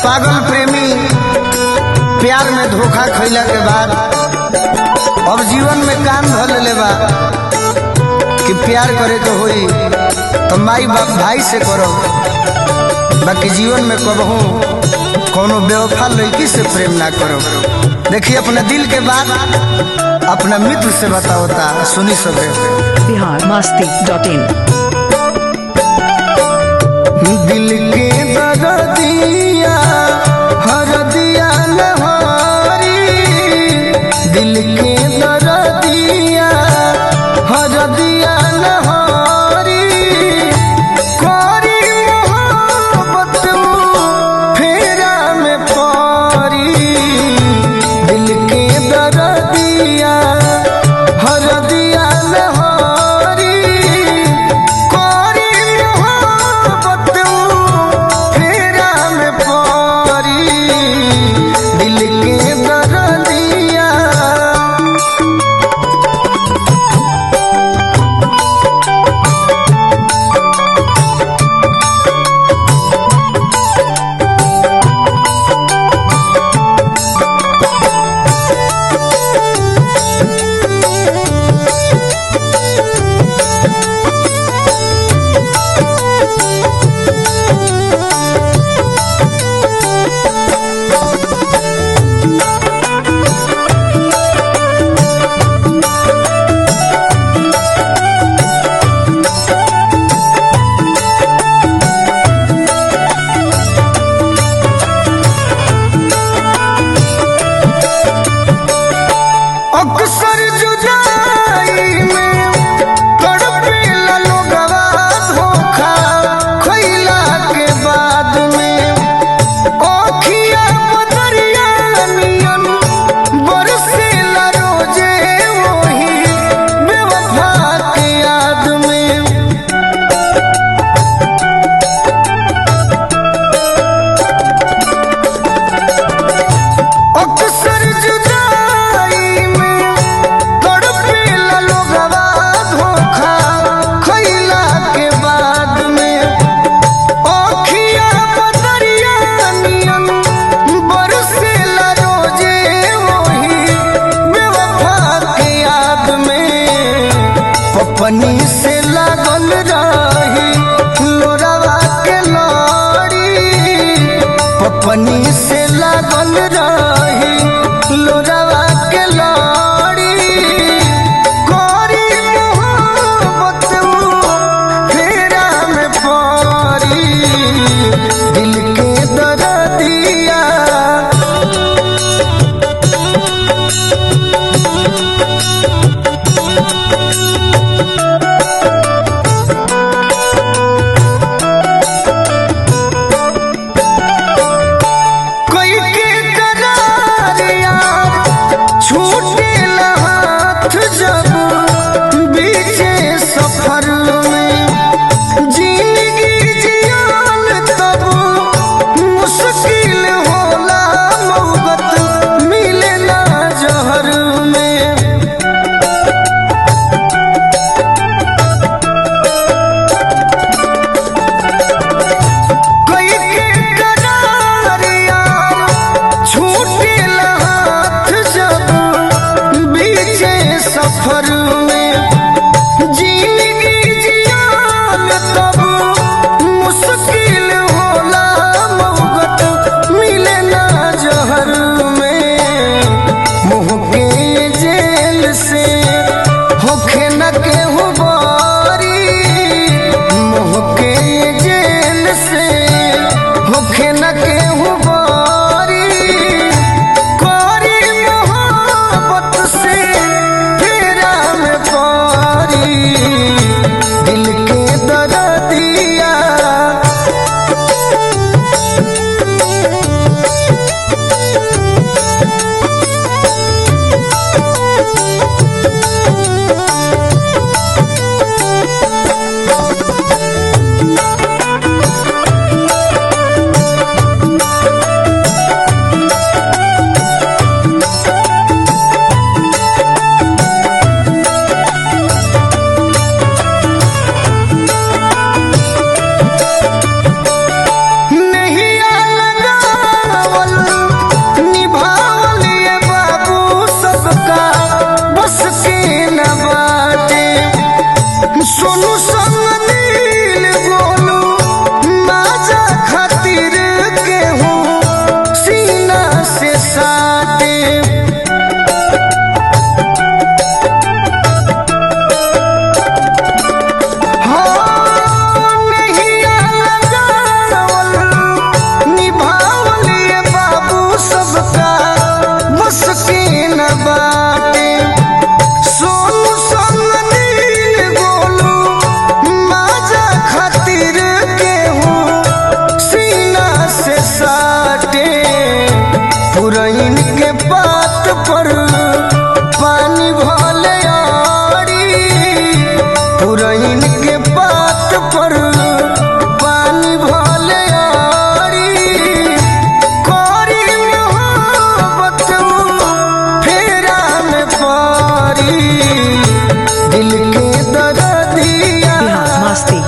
पागल प्रेमी प्यार में धोखा खैला के बाद अब जीवन में कान धल ले बा कि प्यार करे के होई तो माई बाप भाई से करो बाकी जीवन में कबहू कोनो बेवफा लड़की से प्रेम ना करो देखिए अपने दिल के बात अपना मित्र से बताओता सुनी सबे बिहार मस्ती डॉट इन दिल के दर्दिया हर दिया नहारी दिल के दर्दिया हर दिया नहारी कोरी मोहब्बत फेरा में पारी दिल के दर्दिया हर दिया नहारी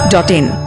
डॉट इन